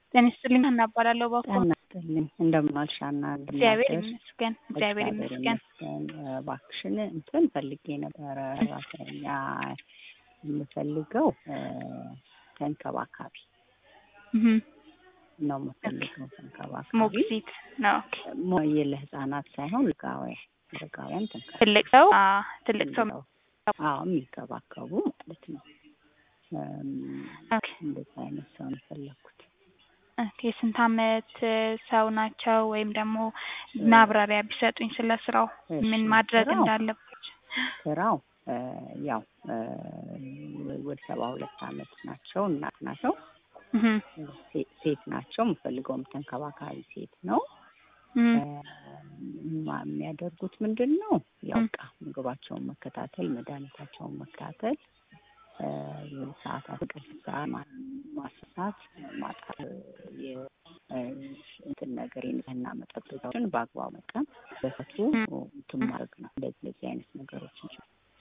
ጤና ይስጥልኝ ሀና እባላለሁ ባኮ ጤና ይስጥልኝ እንደምን ዋልሽ ሀና? እግዚአብሔር እንደምን አደርሽ? ይመስገን እግዚአብሔር እግዚአብሔር ይመስገን ይመስገን። እባክሽን እንትን ፈልጌ ነበረ ሰራተኛ የምፈልገው እ ተንከባካቢ እህ ነው የምፈልገው ተንከባካቢ ሞግዚት ነው ኦኬ ሞ- ለህፃናት ሳይሆን ልጋውያን ልጋውያን ተንከባካቢ ትልቅ ሰው አ ትልቅ ሰው አዎ የሚንከባከቡ ማለት ነው። እም፣ ኦኬ እንደዛ አይነት ሰው ነው የፈለኩት። ኦኬ ስንት አመት ሰው ናቸው ወይም ደግሞ ማብራሪያ ቢሰጡኝ ስለ ስራው እሺ፣ ምን ማድረግ ስራው? እንዳለባቸው ስራው እ ያው እ ወደ ሰባ ሁለት አመት ናቸው እናት ናቸው እህ ሴ- ሴት ናቸው። የምፈልገውም ተንከባካቢ ሴት ነው። እህ ማ- የሚያደርጉት ምንድን ነው? ያው በቃ ምግባቸውን መከታተል፣ መድኃኒታቸውን መከታተል፣ እ ሰዓታት እንቅልፍ ሰዓት ማ- ማስሳት፣ ማጣት፣ የ- እ እንትን ነገር የንጽህና መጠበቂያዎችን በአግባቡ መጠቀም፣ በሰቱ እንትን ማድረግ ነው። እንደዚህ እንደዚህ አይነት ነገሮችን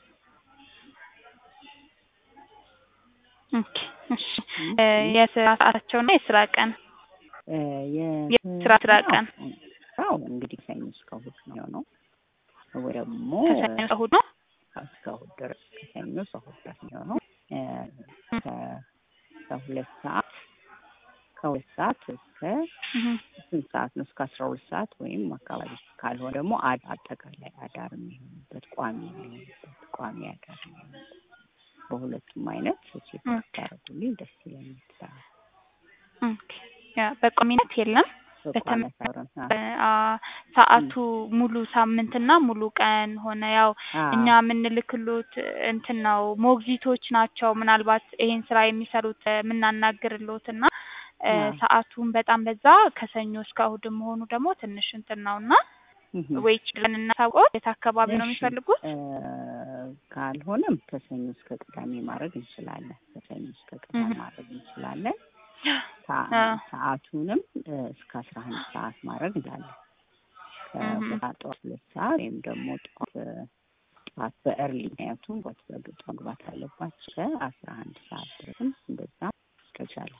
ኦኬ እሺ እ የስራ ሰዓታቸውና የስራ ቀን እ የስራ ስራ ቀን ስራው እንግዲህ ሰኞ እስከ እሑድ ነው የሚሆነው ወይ ደግሞ ከሰኞ እስከ እሑድ ነው እስከ እሑድ ድረስ ከሰኞ እስከ እሑድ ድረስ የሚሆነው እ ከ- ከሁለት ሰዓት ከሁለት ሰዓት እስከ እህ ስንት ሰዓት ነው? እስከ አስራ ሁለት ሰዓት ወይም አካባቢ ካልሆነ ደግሞ አድ አጠቃላይ አዳር የሚሆንበት ቋሚ የሚሆንበት ቋሚ አዳር የሚሆንበት በሁለቱም አይነት ቼክ ታደርጉልኝ ደስ ይለኛል። ኦኬ ያ በቋሚነት የለም በቋሚ በተመ- አሳብረን አ ሰዓቱ ሙሉ ሳምንትና ሙሉ ቀን ሆነ ያው እኛ የምንልክሎት እንትን ነው ሞግዚቶች ናቸው ምናልባት ይሄን ስራ የሚሰሩት የምናናግርሎት እና እ አዎ። ሰዓቱን በጣም በዛ ከሰኞ እስከ እሑድ መሆኑ ደግሞ ትንሽ እንትን ነው እና ወይ ችለን እናሳውቀው የት አካባቢ ነው የሚፈልጉት ካልሆነም ከሰኞ እስከ ቅዳሜ ማድረግ እንችላለን። ከሰኞ እስከ ቅዳሜ እህ። ማድረግ እንችላለን። ሰ- አዎ። ሰዓቱንም እ እስከ አስራ አንድ ሰዓት ማድረግ እንችላለን። እህ። ከጠዋት ጠዋት ሁለት ሰዓት ወይም ደግሞ ጠዋት እ ጠዋት በእርሊ ምክንያቱም ጠዋት በግጥ መግባት አለባቸው ከአስራ አንድ ሰዓት ድረስም እንደዛ ከቻለ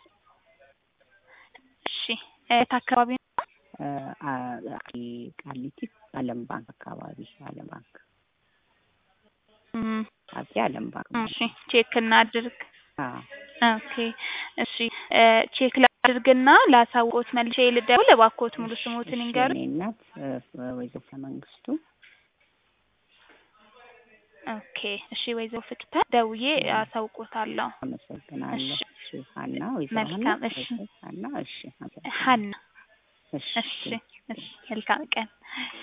እሺ የት አካባቢ ነው እ አ- ቃ- ቃሊቲ አለም ባንክ አካባቢ አለም ባንክ እም፣ አፄ አለም ባንክ እሺ ቼክ እናድርግ አዎ ኦኬ እሺ እ ቼክ ላድርግና ላሳውቆት መልሼ ልደውል እባክዎት ሙሉ ስሞትን ይንገሩ እኔ እናት እ ወይዘሮ መንግስቱ ኦኬ እሺ ወይዘሮ ፍቅታ ደውዬ አሳውቆታለሁ አመሰግናለሁ። እሺ። እሺ ሀና ወይዘሮ ሀና መልካም፣ እሺ። ወይዘሮ ሀና እሺ አመሰግናለሁ። ሀና እሺ እሺ እሺ መልካም ቀን